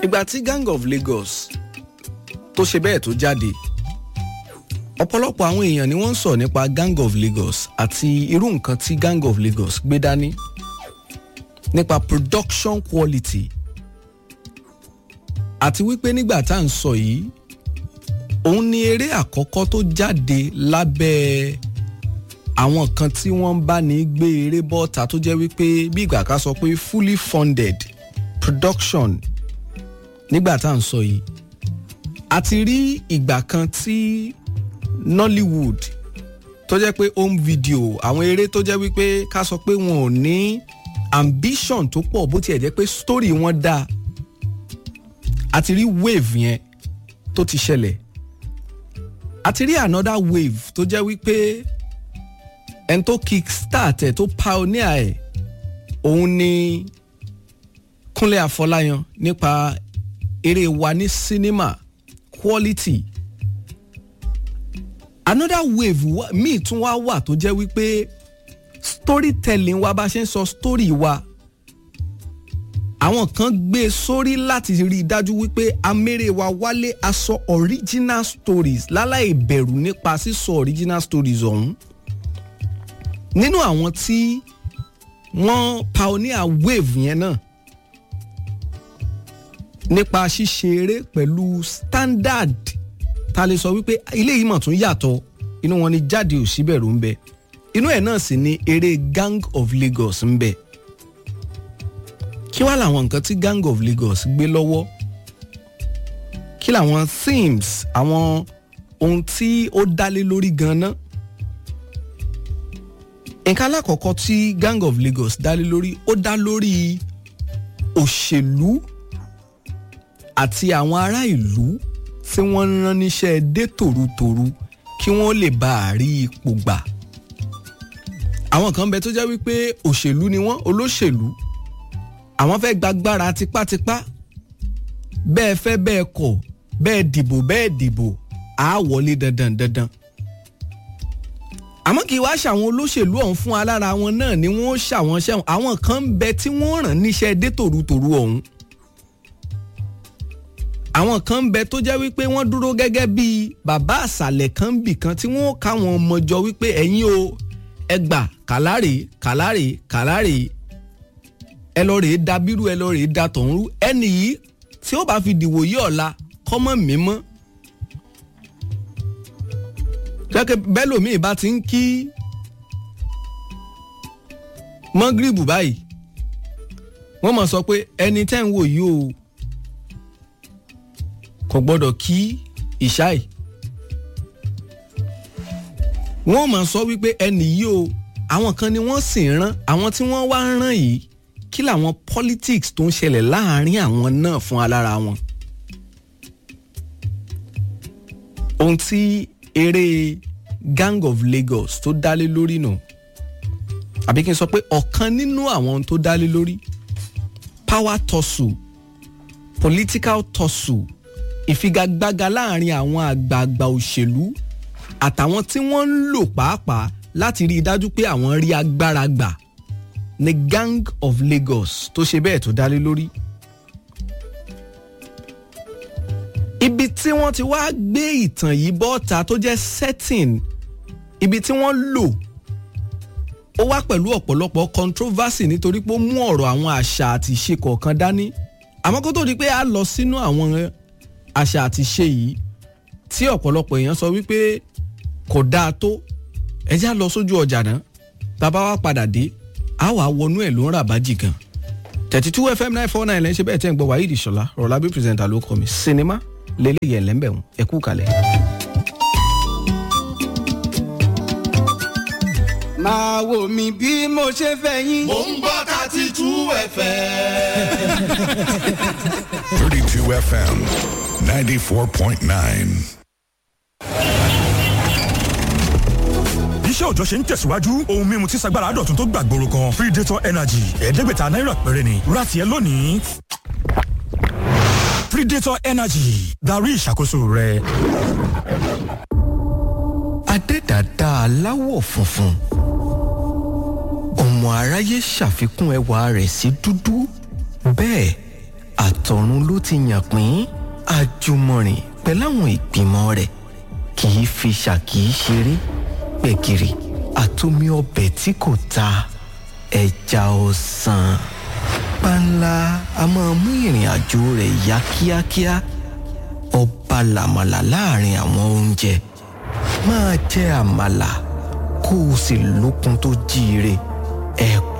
ìgbà tí gang of lagos tó ṣe bẹ́ẹ̀ tó jáde ọ̀pọ̀lọpọ̀ àwọn èèyàn ni wọ́n ń sọ nípa gang of lagos àti irú nǹkan tí gang of lagos gbé dání nípa production quality àti wípé nígbà tá à ń sọ yìí òun ni eré àkọ́kọ́ tó jáde lábẹ́ àwọn kan tí wọ́n bá ní gbé eré bọ́ta tó jẹ́ wípé bí ìgbà ká sọ pé fully funded production nígbà tá à ń sọ yìí àti rí ìgbà kan tí nollywood tó jẹ́ pé home video àwọn eré tó jẹ́ wípé ká sọ pé wọn ò ní ambition tó pọ̀ bó tiẹ̀ jẹ́ pé story wọn dáa àti rí wave yẹn tó ti ṣẹlẹ̀ àti rí another wave tó jẹ́ wípé ẹni tó kick start ẹ̀ tó pioneer ẹ̀ òun ni kúnlẹ̀ àfọláyan nípa eré wa ní sinima quality another wave míì tún wá wà tó jẹ́ wípé storytelling wa bá ṣe ń sọ story wa àwọn kan gbé e sórí láti rí i dájú wípé amére wa wálé aṣọ original stories láláì bẹ̀rù nípa sísọ original stories ọ̀hún nínú àwọn tí wọ́n pioneer wave yẹn náà nípa ṣíṣe eré pẹ̀lú standard ta lè sọ wípé ilé yìí mọ̀ tún yàtọ̀ inú wọn ni jáde ò síbẹ̀rù ń bẹ inú ẹ̀ náà sì ni eré gang of lagos ń bẹ kí wá làwọn nǹkan tí gang of lagos gbé lọ́wọ́ kí làwọn themes àwọn ohun tí ó dálé lórí ganan nǹkan alákọ̀ọ́kọ́ tí gang of lagos dálé lórí ó dá lórí òṣèlú àti àwọn ará ìlú tí wọ́n rán níṣẹ́ dé tòrutòru kí wọ́n lè bá a rí ipò gbà àwọn kan bẹ tó jẹ́ wípé òṣèlú ni wọ́n olóṣèlú àwọn fẹ́ gbàgbára tipátipá bẹ́ẹ̀ fẹ́ bẹ́ẹ̀ kọ̀ bẹ́ẹ̀ dìbò bẹ́ẹ̀ dìbò á wọlé dandan dandan àmọ́ kì í wá ṣàwọn olóṣèlú ọ̀hún fún alára wọn náà ni wọ́n ṣàwọn ṣẹ́wọ̀n àwọn kan ń bẹ tí wọ́n rán níṣẹ́ dé tòrutòru ọ̀hún àwọn kan ń bẹ tó jẹ́ wípé wọ́n dúró gẹ́gẹ́ bíi bàbá àṣàlẹ̀ kan bì kan tí wọ́n káwọn ọmọ jọ wípé ẹ̀yin o ẹgbà kàlárè kàlárè kàlárè ẹ lọ rèé da bírú ẹ lọ rèé da tọ̀hún rú ẹnì yìí tí ó bá fi dìwò yí ọ̀la kọ́mọ́ mímọ́ jẹ́kẹ́ bẹ́lòmíì bá ti ń kí mọ́gìrìbù báyìí wọ́n mọ̀ sọ pé ẹni tẹ́ ń wò yìí o kò gbọ́dọ̀ kí ìṣáì wọ́n mọ̀ sọ wípé ẹnì yìí o àwọn kan ni wọ́n sì ń rán àwọn tí wọ́n wá ń rán yìí kí làwọn politics tó ń ṣẹlẹ̀ láàárín àwọn náà fún alára wọn. ohun tí eré gang of lagos tó dálé lórí nù àbí kí n sọ pé ọ̀kan nínú àwọn tó dálé lórí power tussle political tussle ìfigagbága láàárín àwọn àgbààgbà òṣèlú àtàwọn tí wọ́n ń lò pàápàá láti rí i dájú pé àwọn rí agbára gbà ní gang of lagos tó ṣe bẹ́ẹ̀ tó dálé lórí. ibi tí wọ́n ti wá gbé ìtàn yìí bọ́ta tó jẹ́ setting ibi tí wọ́n lò ó wá pẹ̀lú ọ̀pọ̀lọpọ̀ controversy nítorí pé ó mú ọ̀rọ̀ àwọn àṣà àti ìṣe kọ̀ọ̀kan dání àmọ́ kó tó di pé a lọ sínú àwọn àṣà àti ìṣe yìí tí ọ̀pọ̀lọpọ̀ èèyàn sọ wípé kò dáa tó ẹ já lọ sójú ọjà náà tá a bá wá padà dé a wà wọnú ẹ̀ ló ń rà bájì gan thirty two fm nine four nine lẹ́yìn ṣe bẹ́ẹ̀ tẹ́ ń gbọ́ wáyé ìdìṣọ́lá rọ̀lábí pírẹsẹ̀ntà ló kọ́ mi sinimá lélẹ́yẹ̀ lẹ́ńbẹ̀hún ẹ kú kalẹ̀. máa wò mí bí mo ṣe fẹ́ yín. mò ń gbọ́ thirty two fm. 32 FM 94.9. iṣẹ́ òòjọ́ ṣe ń tẹ̀síwájú ohun mímu tí sagbára dọ̀tun tó gbàgbóró kan predator energy ẹ̀ẹ́dẹ́gbẹ̀ta náírà péré ni rati ẹ lónìí predator energy darí ìṣàkóso rẹ. adẹ́dàdá aláwọ̀ funfun ọmọ aráyé ṣàfikún ẹwà rẹ̀ sí dúdú bẹ́ẹ̀ àtọ̀run ló ti yàn pín àjùmọ̀rìn pẹ̀láwọn ìgbìmọ̀ rẹ̀ kì í fi ṣàkì í ṣeré gbẹ̀gìrì àtomi ọbẹ̀ tí kò ta ẹja ọ̀sán panla a máa mú ìrìn àjò rẹ̀ yá kíákíá ọba làmàlà láàrin àwọn oúnjẹ máa jẹ àmàlà kó o sì lókun tó jíire ẹ